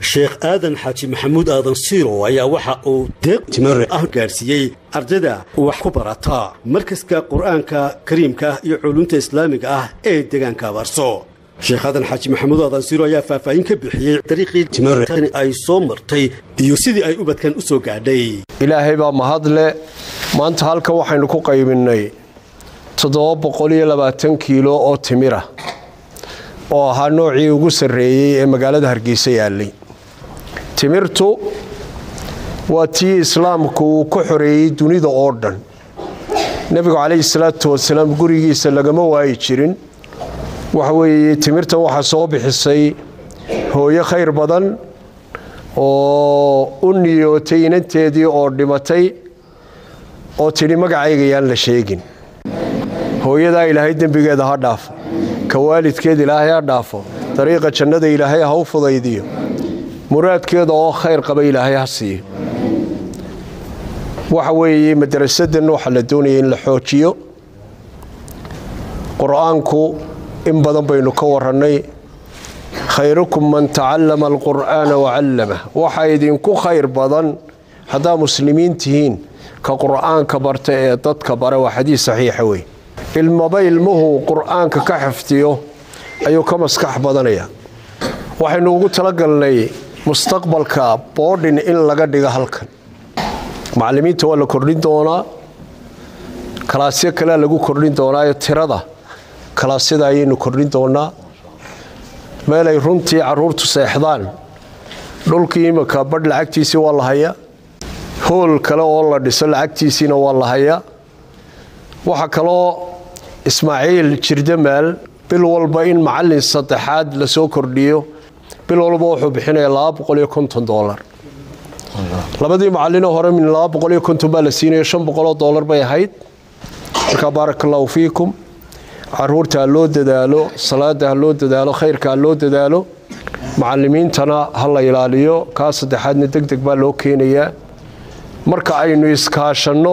sheekh aadan xaaji maxamuud aadan siiro ayaa waxa uu deeq timare ah gaadhsiiyey ardayda wax ku barata markaska qur'aanka kariimka ah iyo culunta islaamiga ah ee deegaanka abaarso sheekh aadan xaaji maxamuud aadan siiro ayaa faahfaahin ka bixiyey dariiqii timare ay soo martay iyo sidii ay ubadkan u soo gaadhay ilaahay baa mahadle maanta halkan waxaynu ku qaybinnay kiilo oo timira oo ahaa noocii ugu sarreeyey ee magaalada hargeysa yaallay timirtu waa tii islaamku uu ka xoreeyey dunida oo dhan nebigu calayhi salaatu wasalaam gurigiisa lagama waayi jirin waxa weeye timirtan waxaa soo bixisay hooyo khayr badan oo u niyootay inanteedii oo dhimatay oo tidhi magacayga yaan la sheegin hooyadaa ilaahay dembigeeda ha dhaafo ka waalidkeed ilaahay ha dhaafo dariiqa jannada ilaahay ha u fudaydiyo muraadkeeda oo khayr qaba ilaahay ha siiyo waxa weeye madarasadan waxaa la doonaya in la xoojiyo qur-aanku in badan baynu ka warannay khayrukum man tacallama alqur'aana wacallamah waxaa idinku khayr badan haddaa muslimiin tihiin ka qur'aanka barta ee dadka bara waa xadiis saxiixa wey ilmaba ilmuhu qur'aanka ka xifdiyo ayuu ka maskax badanaya waxaynu ugu talagalnay mustaqbalka boodhin in laga dhigo halkan macallimiinta waa la kordhin doonaa kalaasyo kalea lagu kordhin doonaayo tirada kalaasyada ayaynu kordhin doonaa meelay runtii caruurtu seexdaan dhulkii iminka badh lacagtiisii waa la hayaa hool kale oo la dhiso lacagtiisiina waa la hayaa waxaa kaloo ismaaciil jirdamaal bil walba in macallin saddexaad lasoo kordhiyo bil walba wuxuu bixinaya dolar labadii macallinoo hore min baa la siinaya oo dolar bay ahayd markaa baaraka allahu fiikum caruurta ha loo dadaalo salaada ha loo dadaalo khayrka ha loo dadaalo macallimiintana ha la ilaaliyo kaa saddexaadna deg deg baa loo keenayaa marka aynu iskaashanno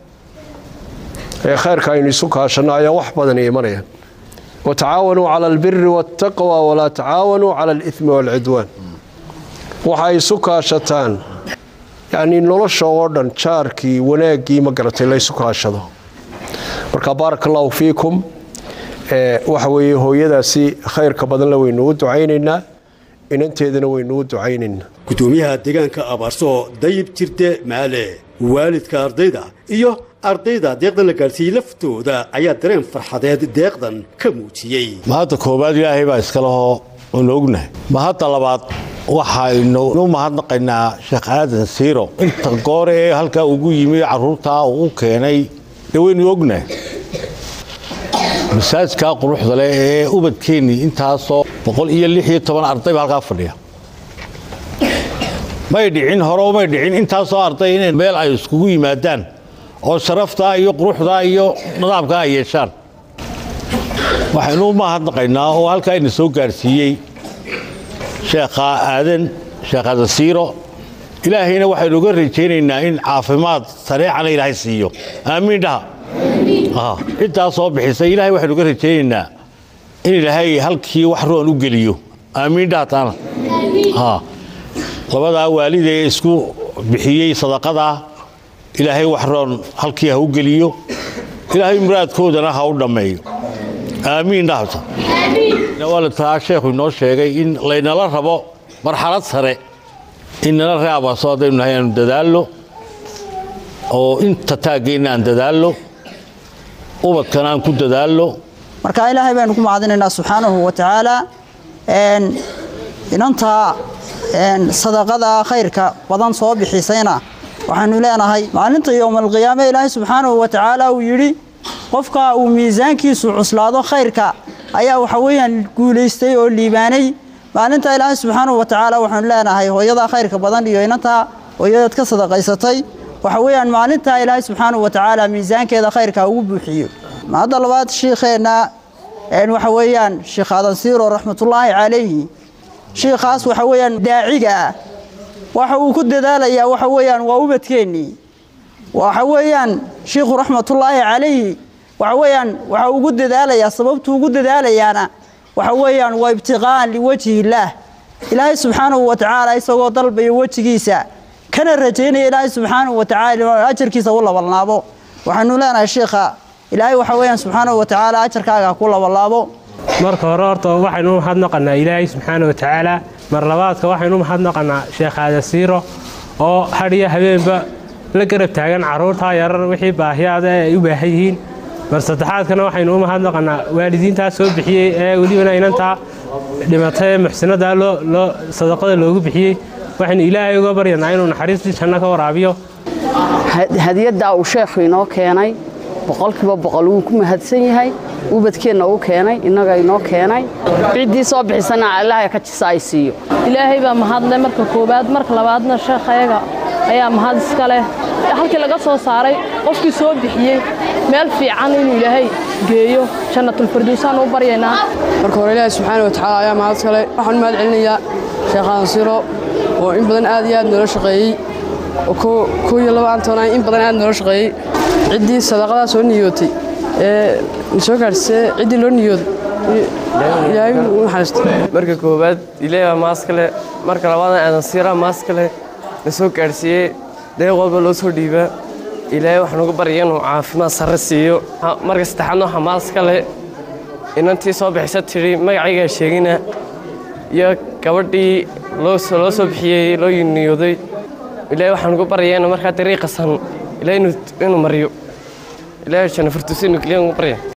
ee khayrka aynu isu kaashanno ayaa wax badan imanayaan watacaawanuu cala albiri waاtaqwa walaa tacaawanuu cala alimi waalcidwaan waxa ay isu kaashataan yanii nolosha oo dhan jaarkii wanaaggii ma garatay la ysu kaashado marka baaraka allahu fiikum waxa weeye hooyadaasi khayrka badanle waynugu ducaynaynaa inanteedana waynugu ducaynaynaa gudoomiyaha deegaanka abaarso dayib jirte maale waalidka ardayda iyo ardayda deeqdan la gaadhsiiyey laftooda ayaa dareen farxadeed deeqdan ka muujiyey mahadda koowaad ilaahay baa iska lehoo unu ognahay mahadda labaad waxaynu u mahadnaqaynaa sheekh aadan siiro inta goor ee halkaa ugu yimi carruurtaa uu u keenay dee waynu ognahay masaajkaa quruxda leh ee ubadkeennii intaasoo boqol iyo lix iyo toban ardayba halkaa fadhiya may dhicin hore may dhicin intaasoo arday inay meel ay iskugu yimaadaan oo sharaftaa iyo quruxdaa iyo nidaamkaa ay yeeshaan waxaynu u mahadnaqaynaa oo halkaa ina soo gaadhsiiyey sheekha aadan sheekh aadan siiro ilaahayna waxaynu uga rajaynaynaa in caafimaad sareecana ilaahay siiyo aamiin dhaha ciddaa soo bixisay ilahay waxaynu uga rajaynaynaa in ilaahay halkii wax roon u geliyo aamiin dhaha taana labadaa waalid ee isku bixiyey sadaqadaa ilaahay wax roon halkii ha u geliyo ilaahay muraadkoodana ha u dhammeeyo aamiin dhahta taa sheekhu inoo sheegay in laynala rabo marxalad sare in nala reabaaso haddaynu nahay aanu dadaallo oo inta taaggeenna aan dadaallo ubadkana aan ku dadaallo marka ilaahay baynu ku mahadinaynaa subxaanahu wa tacaala inantaa sadaqada khayrka badan soo bixisayna waxaanu leenahay maalinta yowmalqiyaame ilaahay subxaanahu wa tacaala uu yidhi qofka uu miisaankiisu cuslaado khayrka ayaa waxa weeyaan guulaystay oo liibaanay maalinta ilaahay subxaanahu wa tacaala waxaanu leenahay hooyada khayrka badan iyo inantaa hooyadaad ka sadaqaysatay waxa weeyaan maalintaa ilaahay subxaanahu wa tacaala miisaankeeda khayrka ugu buuxiyo hadda labaad shiikheenna waxa weeyaan sheekh aadan siiro raxmatullaahi calayhi shiikhaas waxa weeyaan daaciga ah waxa uu ku dadaalayaa waxa weeyaan waa ubadkeennii waxa weeyaan shiikhu raxmatullaahi calayhi waxa weeyaan waxa ugu dadaalayaa sababtuu ugu dadaalayaana waxa weeyaan waa ibtiqaa'an liwajhi illaah ilaahay subxaanahu wa tacaala isagoo dalbaya wejigiisa kana rajaynaya ilaahay subxaanahu wa tacaala ajarkiisa u labanlaabo waxaanu leenahay sheikha ilaahay waxa weeyaan subxaanahu wa tacaala ajarkaaga ha ku labanlaabo marka hore horta waxaynu u mahadnaqanaa ilaahay subxaana wa tacaala mar labaadka waxaynu u mahadnaqanaa sheekh aadan siiro oo hadhiyo habeenba la garab taagan carruurtaa yarar wixii baahiyaada ay u baahan yihiin mar saddexaadkana waxaynu u mahadnaqanaa waalidiintaa soo bixiyey ee welibana inantaa dhimatay ee muxsinadaa loo sadaqada loogu bixiyey waxaynu ilaahay uga baryanaa inuu naxariistii janno ka waraabiyo hadiyaddaa uu sheekhu inoo keenay boqolkiiba boqol wuu ku mahadsan yahay ubadkeenna uu keenay innaga inoo keenay ciddii soo bixisana allaha ka jisa ay siiyo ilaahay baa mahadle marka koowaad marka labaadna sheekhayaga ayaa mahad iska leh halkii laga soo saaray qofkii soo bixiyey meel fiican inuu ilaahay geeyo jannatulfirdowsaan u baryaynaa marka hore ilaahay subxaana wa tacaala ayaa mahad iska leh waxaan mahad celinayaa sheekh ansiro oo in badan aad iyo aad noola shaqeeyey oo koo iyo labaantona in badan aad noola shaqeeyey ciddii sadaqadaa soo niyootay ee soo gaadhsee ciddii loo niyooday ilaahay u naxariisto marka koowaad ilaahay baa maaska leh marka labaadna aadan siiraa maaska leh na soo gaadhsiiyey deeq walba loo soo dhiibaa ilaahay waxaan uga barya inuu caafimaad sarre siiyo marka saddexaadna waxaa maaska leh inantii soo bixisa tidhi magacaygaa sheegina iyo gabadhii loo soo bixiyey loo niyooday ilaahay waxaan uga baryaa inuu markaa dariiqasan ilaahay inuu mariyo ilaahay janna furtusi inuu keliya uga barya